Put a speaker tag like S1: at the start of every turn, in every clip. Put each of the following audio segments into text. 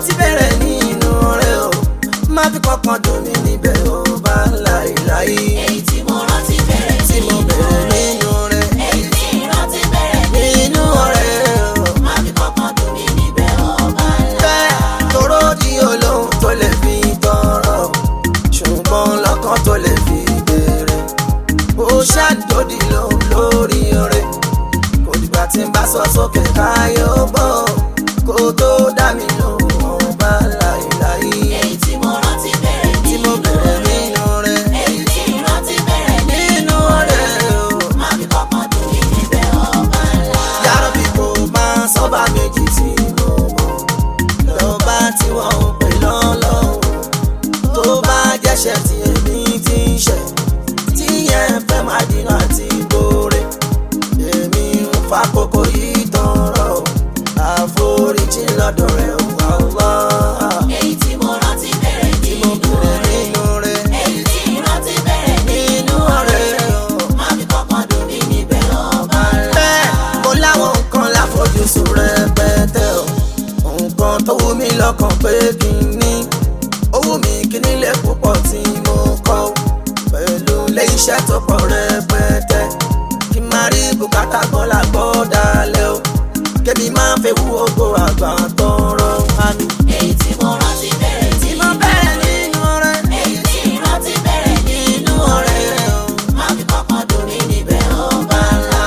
S1: rántí bẹ̀rẹ̀ nínú rẹ̀ o má fi kankan dùn mí níbẹ̀ o bá láìláì
S2: èyí tí mo rántí bẹ̀rẹ̀
S1: tí mo bẹ̀rẹ̀ nínú rẹ̀
S2: èyí tí ìrántí bẹ̀rẹ̀
S1: nínú rẹ̀ o.
S2: má fi kankan dùn mí níbẹ̀ ọba ńlá.
S1: fẹ́ toró di olóhùn tó lè fi tọrọ ṣùgbọ́n lọ́kàn tó lè fi béèrè ó ṣàdódì lóhùn lórí rẹ̀ kò dìgbà tí n bá sọ sókè káyọ̀ bọ̀ kó tó dá mi lóhùn ọba láìláì
S2: èyí tí mo rántí bẹ̀rẹ̀
S1: tí mo bẹ̀rẹ̀ nínú rẹ̀
S2: èyí tí ìrántí bẹ̀rẹ̀
S1: nínú rẹ̀ o.
S2: má fi kankan dùn mí níbẹ̀ ọba ńlá.
S1: yàrá bí kò máa sọ́ba méjì tí mo mọ̀ lọ́ba tí wọ́n ń pè lọ́lọ́hún tó bá jẹ́ṣẹ̀ tí èmi ti ń ṣẹ̀ tí yẹn fẹ́ máa dínà àti gbóore èmi ń fa kókó yìí tọrọ àforíjì lọ́dọ̀ rẹ̀ wà wá
S2: èyí tí mo rántí bẹ̀rẹ̀
S1: tí mo bẹ̀rẹ̀ nínú rẹ̀
S2: èyí tí ìrántí bẹ̀rẹ̀
S1: nínú rẹ̀ o.
S2: má fi kankan dùn mí níbẹ̀ ọba ńlá.
S1: bẹ́ẹ̀ mo láwọn nǹkan láfojúsùn rẹpẹtẹ o nǹkan tó wù mí lọ́kàn pé kí n ní ó wù mí kí nílé púpọ̀ tí mo kọ́ o. pẹ̀lú ilé iṣẹ́ tó pọ̀ rẹpẹtẹ kí n máa rí bùkátà kan lágbọ́ dalẹ̀ o kébì máa fẹ́ wú ogo àgbà tọrọ àmì.
S2: èyí tí mo rántí bẹ̀rẹ̀
S1: tí mo bẹ̀rẹ̀ nínú rẹ̀
S2: èyí tí ìrántí bẹ̀rẹ̀
S1: nínú ọ̀rẹ́ rẹ̀ o.
S2: má fi kankan dùn mí níbẹ̀ ọba ńlá.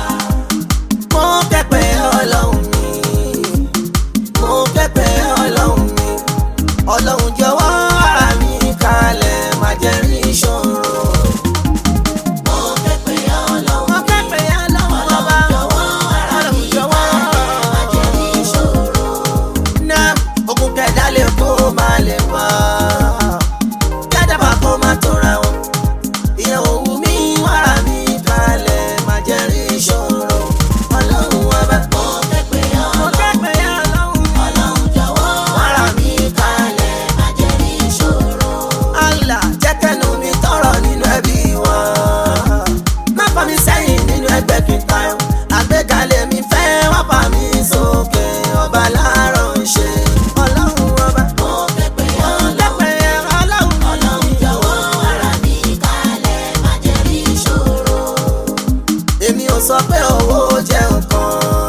S1: mo kẹ́pẹ́ ọlọ́run mi mo kẹ́pẹ́ ọlọ́run mi ọlọ́run jọ̀wọ́ ara mi kalẹ̀ má jẹ́ rí ìṣòro.
S2: mo kẹ́pẹ́ ọlọ́run
S1: mo kẹ́pẹ́ ọlọ́run ọba
S2: jọ̀wọ́ ara
S1: ọlọ́run
S2: mi
S1: jọ̀wọ́.
S2: má jẹ́ ní ìṣòro.
S1: náà ogun kẹ̀dá lè kó má lè pa kẹ́dàbà kó má tóra wọn ìyẹn òwú mi wàrà mi kalẹ̀ má jẹ́ rí ìṣòro. ọlọ́run ọba
S2: mo kẹ́pẹ́
S1: mo
S2: ọlọ́run
S1: kẹ́pẹ́ ọlọ́run mi.
S2: ọlọ́run jọ̀wọ́ ara mi kalẹ̀ má jẹ́ ní ìṣòro.
S1: Allah jẹ́ kẹ́nu mi tọrọ nínú ẹbí wa. Má fà mí sẹ́yìn nínú ẹgbẹ́ kí n tayọ. Àgbékalẹ̀ mi fẹ́ wá fà mí sókè. Ọba láàárọ̀ ń ṣe. Ọlọ́run ọba.
S2: mo kẹ́pẹ́ ọlọ́run
S1: Lẹ́pẹ̀ ọlọ́run.
S2: ọlọ́run jọ̀wọ́ ara mi kalẹ̀ má jẹ́ ní ìṣòro.
S1: Èmi ò sọ pé owó jẹ́ nǹkan.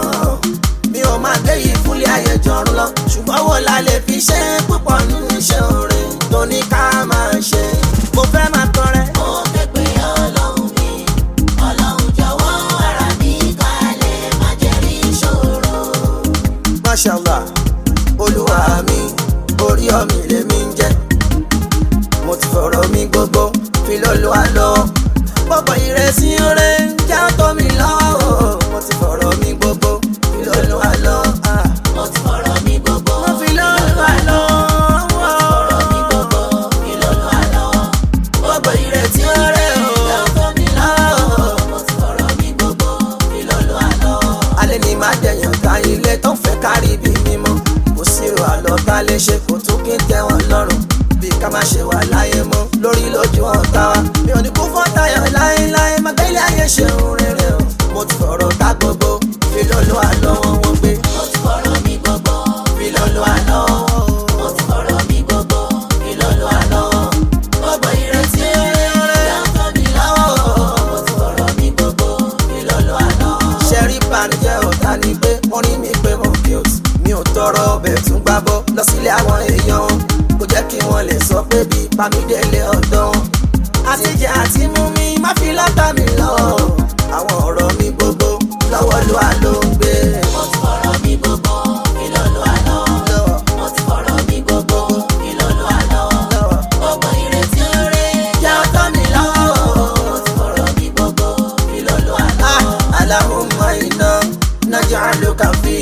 S1: Mi ò máa gbé yìí fúnlé ayé jọrun lọ. Ṣùgbọ́n wo la lè fi ṣe púpọ̀ nínú iṣẹ́ orin tó ní ká máa ṣe. Mo fẹ́ máa tọrẹ.
S2: mo kẹ́pẹ́ ọlọ́run mi ọlọ́run jọ̀wọ́ ara mi kalẹ̀ má jẹ́ ní ìṣòro.
S1: mashallah olúwa mi orí ọmọ lèmi ń jẹ mo ti fọ̀rọ̀ mi gbogbo fi lọ́lọ́ àlọ́ gbogbo ìrẹsì rẹ̀ ń já tó mi lọ́wọ́ mo ti fọ̀rọ̀ mi gbogbo fi lọ́lọ́ àlọ́ ah.
S2: mo ti fọ̀rọ̀ mi gbogbo
S1: mo fi lọ́lọ́ àlọ́
S2: fọ̀rọ̀ mi gbogbo ìlọ́lọ́ àlọ́.
S1: gbogbo ìrẹsì rẹ̀
S2: ìyá
S1: o
S2: tó mi lọ́wọ́ mo ti fọ̀rọ̀ mi gbogbo ìlọ́lọ́ àlọ́.
S1: alẹ́ ni má dẹ̀yàn ta ilé tó fẹ́ kárí bí mímọ́ kò sírò àlọ́ tá lè ṣe kò tún kí n tẹ́ wọn lọ́rùn bí ká má ṣe wà láyé mọ́ lórí lójú ọ̀tá wa mi ò ní kú fún tayọ̀ láéláé má gbélé ayé ṣeun rere o mo ti fọ̀rọ̀ ká gbogbo fi lọ́lọ́ àlọ́ wọn wọ́n gbé
S2: mo ti fọ̀rọ̀ mi gbogbo
S1: fi lọ́lọ́ àlọ́
S2: mo ti fọ̀rọ̀ mi gbogbo ìlọ́lọ́ àlọ́. gbogbo ìrètí ìyá tó mi lọ́wọ́ mo ti fọ̀rọ̀ mi gbogbo ìlọ́lọ́ àlọ́.
S1: ṣẹ́rí banijẹ́ ọ̀tá ni pé wọ́n rí mi pé mo cute mi ò tọrọ ọbẹ̀ tún gbábọ́ lọ sílé àwọn èèyàn wọn kò jẹ́ kí wọ́n lè sọ pé bí pamídélé ọ̀dọ́ wọn. àtijọ́ àti mú mi má fi lọ́tà mi lọ àwọn ọ̀rọ̀ mi gbogbo lọ́wọ́ ló wà ló ń gbé.
S2: mo ti fọ̀rọ̀ mi gbogbo ìlọ́lọ́ àlọ́.
S1: lọ́wọ́
S2: mo ti fọ̀rọ̀ mi gbogbo ìlọ́lọ́ àlọ́.
S1: lọ́wọ́
S2: gbogbo ìrètí rẹ̀
S1: jẹ́ ọ̀tọ́ mi lọ́wọ́.
S2: mo ti fọ̀rọ̀ mi gbogbo ìlọ́lọ́ àlọ́.
S1: Ah, Allahumma inna naj'aluka fi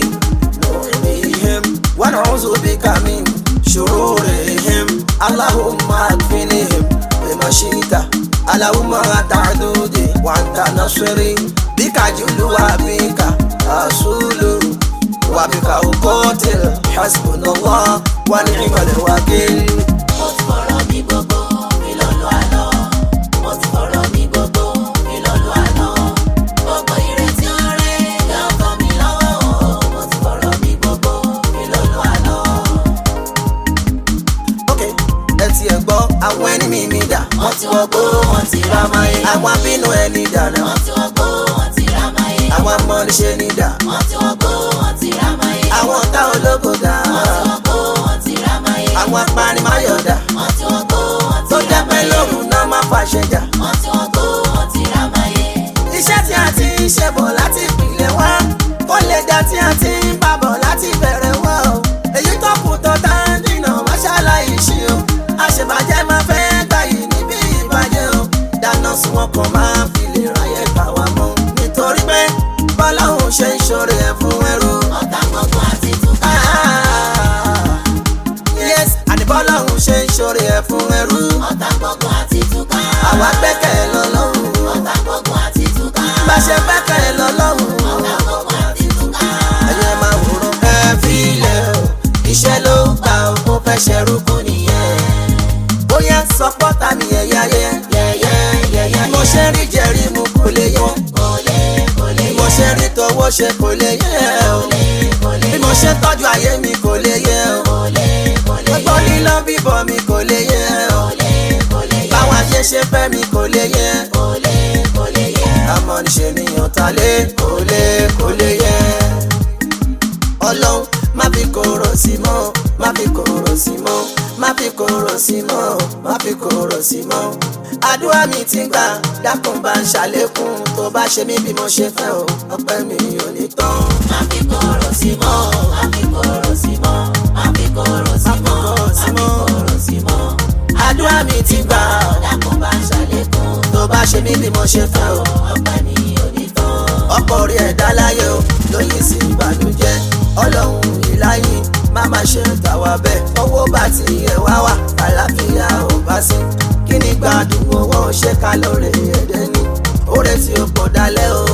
S1: nurihim wa na'udhu bika min shururihim. Allahumma akfinihim bima shi'ta. Allahumma ta'dudi wa anta nasiri. Bika julu wa bika asulu. Wa bika uqatil. Hasbunallah wa ni'mal wakil.
S2: mo ti fọ̀rọ̀ mi gbogbo ìlọ́lọ́ àlọ́. mo ti fọ̀rọ̀ mi gbogbo ìlọ́lọ́ àlọ́. gbogbo ìrètí rẹ̀ yóò kọ́ mi lọ́wọ́. mo ti fọ̀rọ̀ mi gbogbo ìlọ́lọ́ àlọ́.
S1: àwọn ẹni mi mi dà
S2: wọ́n ti wọgbó wọ́n ti ra máyé.
S1: àwọn abínú ẹni dànù
S2: wọ́n ti wọgbó wọ́n ti ra máyé.
S1: àwọn amọ̀niṣẹ́ ni dà
S2: wọ́n ti wọgbó wọ́n ti ra máyé.
S1: àwọn ọ̀tá ológo dà
S2: wọ́n ti wọgbó wọ́n ti ra máyé.
S1: àwọn apanimáyọ̀ dà
S2: wọ́n ti wọgbó wọ́n
S1: tó
S2: ti ra
S1: jẹ́ pé
S2: máyé.
S1: lóru náà má fàṣẹ jà.
S2: wọ́n ti wọgbó wọ́n ti ra máyé.
S1: iṣẹ́ tí a ti ń ṣe bọ̀ láti ìpìlẹ̀ wá kó lè dá tí a ti ń bá bọ̀ láti bẹ̀rẹ̀ wá o èyí tó kù tó tá ń dìnà máṣáláì ṣe o àṣebàjẹ́ máa fẹ́ gbà yìí níbi ìbàjẹ́ o dáná sun wọn kàn máa fi lè ráyè gbà wá mọ́ nítorí pé bọ́láhùn ṣe ń ṣoore ẹ̀ fún ẹrú.
S2: ọ̀tá gbogbo àti túká.
S1: yes àní bọ́láhùn ṣe ń ṣoore ẹ̀ fún ẹrú.
S2: ọ̀tá gbogbo àti túká.
S1: àwa gbẹ́kẹ̀ lọ́lọ́run
S2: ọ̀tá gbogbo àti túká.
S1: bá ṣe gbẹ́kẹ̀ lọ́lọ́run.
S2: ọ̀tá gbogbo àti túká.
S1: ẹyẹ máa wòran ẹ filẹ̀ o iṣẹ́ ló gbà ó ó fẹ́ ṣẹrú kú nìyẹn. bóyá sọpọ́tà mi ẹ̀yà yẹ
S2: yẹ̀yẹ́ yẹ̀yẹ́
S1: bí mo ṣe rí jẹ̀rí mu kò lè yẹ
S2: kò lè kò lè
S1: bí mo ṣe rí tọwọ́ ṣe kò lè yẹ o
S2: kò lè
S1: bí mo ṣe tọ́jú ayé mi kò lè yẹ o
S2: kò lè kò lè
S1: gbogbo lílọ bíbọ̀ mi kò lè yẹ o
S2: kò lè kò lè yẹ
S1: báwọn ṣe ṣe fẹ́ mi kò lè yẹ
S2: kò lè kò lè yẹ.
S1: àmọ́ níṣe nìyàn ta lé kò lè kò lè yẹ. ọlọ́run má fi kóró sí mọ́ má fi kóró sí mọ́ má fi kóró sí mọ́ má fi kóró sí mọ́. àdúrà mi ti gbà dákun bá ń ṣàlékún tó bá ṣe mí bí mo ṣe fẹ́ o ọpẹ́ mi ò ní tán.
S2: má fi kóró sí mọ́ má fi kóró sí mọ́ má fi kóró sí mọ́ má fi kóró sí mọ́.
S1: àdúrà mi ti gbà
S2: dákun bá ṣàlékún
S1: tó bá ṣe mí bí mo ṣe fẹ́ o.
S2: ọpẹ́ mi ò ní tán.
S1: ọkọ orí ẹ̀dá láyé o lóyìn sí ìbànújẹ́ ọlọ́run ìláyìn má má ṣe tàwa bẹ́ẹ̀ owó bá ti yẹ wá wà àlàáfíà ò bá sí kí ni gbádùn owó ṣe ká lóore ẹ̀dẹ́ ni oore tí ó pọ̀ dalẹ̀ o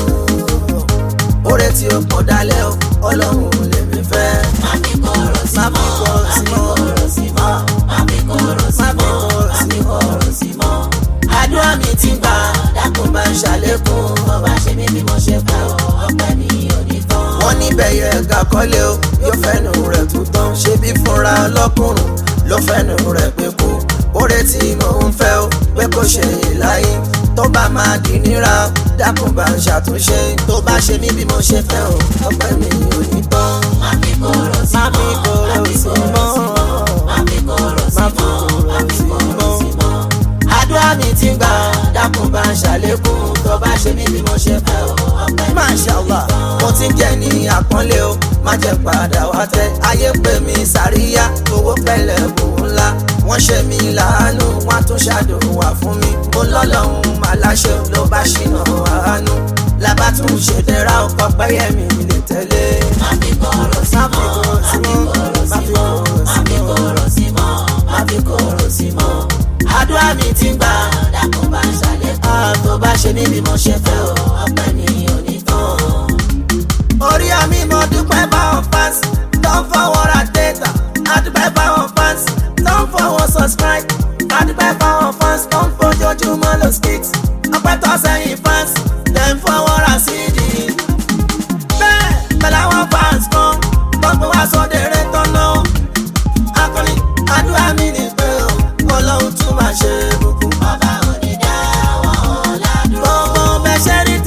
S1: oore tí ó pọ̀ dalẹ̀ o ọlọ́run lèmi fẹ́.
S2: má fi kóró sí
S1: Má fi
S2: mọ́
S1: kóró
S2: má
S1: sí
S2: fi
S1: mọ́.
S2: kóró sí mọ́ má fi kóró sí
S1: Má fi
S2: mọ́
S1: kóró
S2: má
S1: sí
S2: fi
S1: mọ́.
S2: kóró sí mọ́.
S1: àdúrà mi ti gbà dákun bá ń ṣàlékún
S2: tó bá ṣe mí bí mo ṣe fẹ́ o ọpẹ́ mi ò ní tán.
S1: wọ́n níbẹ̀ yẹ ẹ̀ka kọ́lé o yóò fẹ́nu rẹ̀ tún tán ṣé bí fúnra ọlọ́kùnrin ló fẹ́nu rẹ̀ pé kú oore tí mò ń fẹ́ o pé kò ṣe ìláyé tó bá máa di níra dákun bá ń ṣàtúnṣe tó bá ṣe mí bí mo ṣe fẹ́ o ọpẹ́ mi ò ní tán.
S2: má fi kóró sí
S1: Má fi
S2: mọ́
S1: kóró
S2: má fi
S1: sí
S2: kóró
S1: mọ́.
S2: sí mọ́ má fi kóró sí
S1: Má fi
S2: mọ́
S1: kóró
S2: má fi
S1: sí
S2: kóró
S1: mọ́.
S2: sí mọ́.
S1: àdúrà mi ti gbà dákun bá ń ṣàlékún tó bá ṣe mí bí mo ṣe fẹ́ o
S2: ọpẹ́ mi ò ní
S1: Mashallah
S2: tán.
S1: mo ti ń jẹ ní àpọ́nlé o má jẹ́ padà wá tẹ́ ayé pè mí sàríyá owó pẹ̀lẹ́ bò ńlá wọ́n ṣe mí láàánú wọ́n á tún ṣàdùnwà fún mi mo lọ́lọ́run aláṣẹ ló bá ṣìnà àánú lábá tún ṣe dẹ́ra ọkọ̀ pẹ́yẹ́mí lè tẹ̀lé.
S2: má fi kóró sí
S1: Má fi
S2: mọ́
S1: kóró
S2: má
S1: sí
S2: fi
S1: mọ́.
S2: kóró
S1: Má
S2: sí
S1: fi
S2: mọ́
S1: kóró
S2: má
S1: sí
S2: fi
S1: mọ́.
S2: kóró sí mọ́ má fi kóró sí mọ́.
S1: àdúrà mi ti gbà
S2: dákun bá ṣàlékún
S1: á tó bá ṣe mí bí mo ṣe fẹ́ o.
S2: ọpẹ́ mi ò ní tán.
S1: orí àmì mo dúpẹ́ báwọn fans tó ń fọwọ́ ra data àdúpẹ́ báwọn fans tó ń fọwọ́ subscribe àdúpẹ́ báwọn fans tó ń fojoojúmọ́ lo skits ọpẹ́ tó sẹ́yìn fans tẹ̀ ń fọwọ́ ra cd. bẹ́ẹ̀ pẹ̀lú àwọn fans kan tó ń pè wá sódèrè tó ná akọni àdúrà mi ní pé o ọlọ́run tún máa ṣe bùkún.
S2: ọba onídàáwọ̀ ládùúró.
S1: gbogbo bẹ́ẹ̀ ṣe rí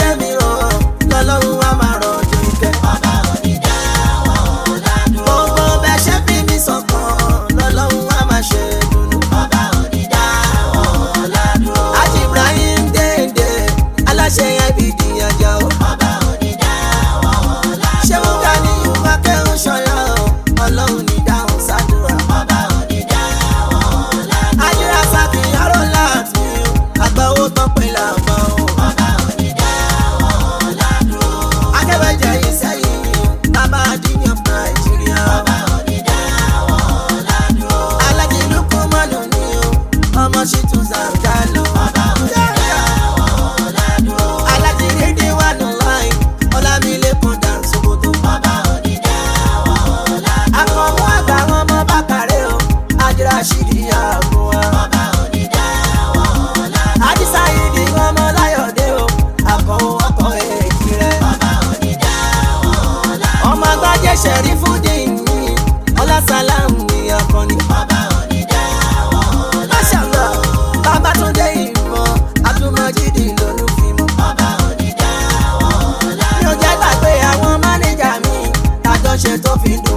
S1: ṣe tó fi dùn